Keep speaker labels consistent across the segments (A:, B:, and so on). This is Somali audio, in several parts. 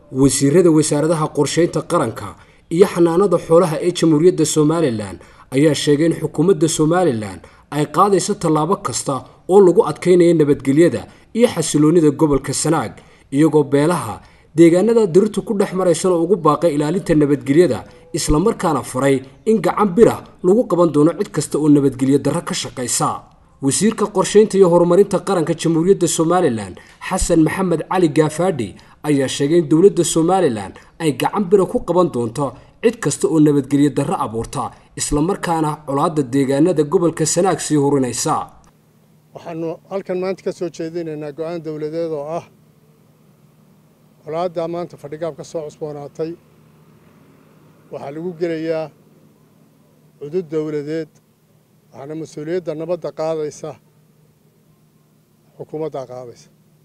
A: wasiirada wasaaradaha qorshaynta qaranka iyo xanaanada xoolaha ee jamhuuriyadda somalilan ayaa sheegay in xukuumadda somalilan ay qaadayso tallaabo kasta oo lagu adkaynaya nabadgelyada iyo xasiloonnida gobolka sanaag iyagoo beelaha deegaanada dirirtu ku dhex maraysana ugu baaqay ilaalinta nabadgelyada islamarkaana faray in gacan bira lagu qaban doono cid kasta oo nabadgelyo darro ka shaqaysa wasiirka qorshaynta iyo horumarinta qaranka jamhuuriyadda somalilan xasan maxamed cali gaafaadhi ayaa sheegay in dowladda somalilan ay gacan bira ku qaban doonto cid kasta oo nabadgelyo darro abuurta islamarkaana colaadda deegaanada gobolka sanaag sii hurinaysa
B: waxaanu halkan maanta ka soo jeedinaynaa go-aan dowladeed oo ah colaaddaa maanta fadhigaab ka soo cusboonaatay waxaa lagu gelayaa cudud dowladeed waxaana mas-uuliyadda nabadda qaadaysa xukuumaddaa qaadaysa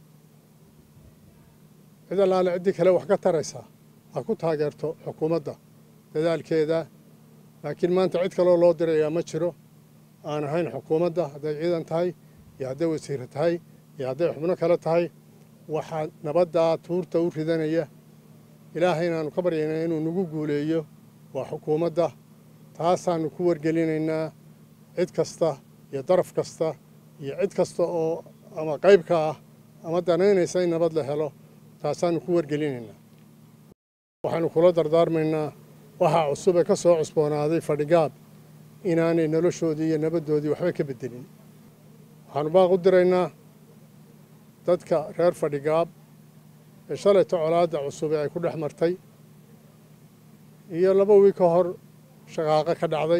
B: cid allaale ciddii kale wax ka taraysaa ha ku taageerto xukuumadda dadaalkeeda laakiin maanta cid kaloo loo dirayaa ma jiro aan ahayn xukuumadda hadday ciidan tahay iyo hadday wasiire tahay iyo hadday xubno kale tahay waxaa nabaddaa tuurta u ridanaya ilaahay inaanu ka baryayna inuu nagu guuleeyo waa xukuumadda taasaanu ku wargelinaynaa cid kasta iyo daraf kasta iyo cid kasta oo ama qayb ka ah ama danaynaysa in nabad la helo taasaanu ku wargelinaynaa waxaanu kula dardaarmaynaa waxaa cusub ee ka soo cusboonaaday fadhigaab inaanay noloshoodii iyo nabaddoodii waxba ka beddelin waxaanu baaq u diraynaa dadka reer fadhigaab ee shalayta colaadda cusub ee ay ku dhex martay iyo laba wiil ka hor shaqaaqo ka dhacday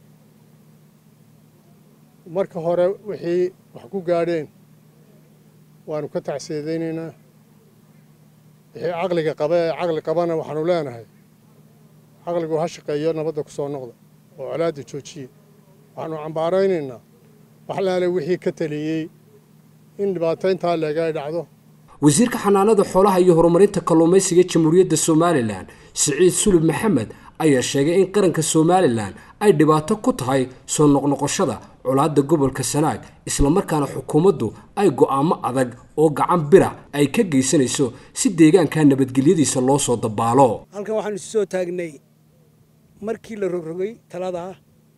B: marka hore wixii wax ku gaadheen waanu ka tacsiidaynaynaa wixii caqliga qaba ee caqli qabana waxaanu leenahay caqligu ha shaqeeyo nabadda ku soo noqda oo colaadda joojiye waxaanu cambaaraynaynaa wax laale wixii ka taliyey in dhibaatayntaa leega ay dhacdo
A: wasiirka xanaanada xoolaha iyo horumarinta kalluumaysiga jamhuuriyadda somalilan siciid sulub maxamed ayaa sheegay in qaranka somalilan ay dhibaato ku tahay soo noqnoqoshada colaadda gobolka sanaag islamarkaana xukuumaddu ay go'aamo adag oo gacan bira ay ka geysanayso si deegaanka nabadgelyadiisa loo soo dabaalo
C: halkan waxaanu isu soo taagnay markii la rogrogay taladaa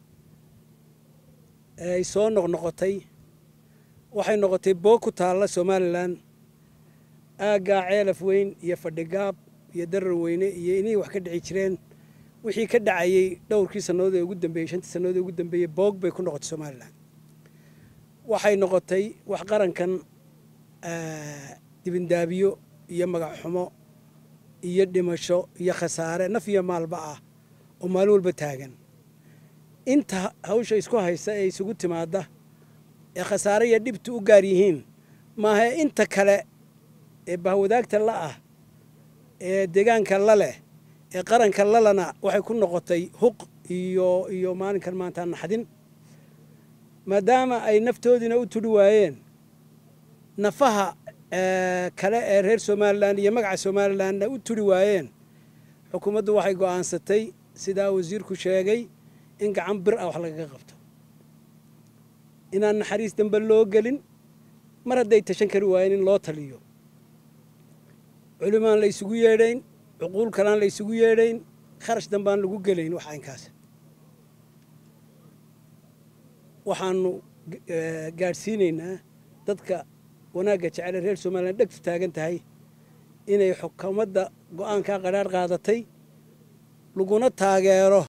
C: ee ay soo noqnoqotay waxay noqotay boog ku taalla somalilan aaggaa ceelaf weyn iyo fadhigaab iyo darar weyne iyo inihii wax ka dhici jireen wixii ka dhacayey dhowrkii sannadood ee ugu dambeeyey shantii sannadood ee ugu dambeeyey boog bay ku noqotay somalilan waxay noqotay wax qarankan dibindaabiyo iyo magac xumo iyo dhimasho iyo khasaare naf iyo maalba ah oo maalin walba taagan inta hawsha isku haysa ee isugu timaadda ee khasaare iyo dhibtu u gaar yihiin maaha inta kale ee bahwadaagta la ah ee deegaanka la leh ee qaranka lalana waxay ku noqotay huq iyo iyo maalinkan maanta naxdin maadaama ay naftoodiina u tudhi waayeen nafaha kale ee reer somalilan iyo magaca somalilanna u tudhi waayeen xukuumaddu waxay go'aansatay sidaa wasiirku sheegay in gacan bir ah wax lagaga qabto inaan naxariis dambe loo gelin mar hadday tashan kari waayeen in loo taliyo culimaan la ysugu yeedhayn cuquul kalaan la ysugu yeedhayn kharash dambaan lagu gelayn wax aynkaas waxaanu gaadhsiinaynaa dadka wanaagga jecele reer somalilan dhegtu taagan tahay inay xukuumadda go'aankaa qadhaadh qaadatay laguna taageero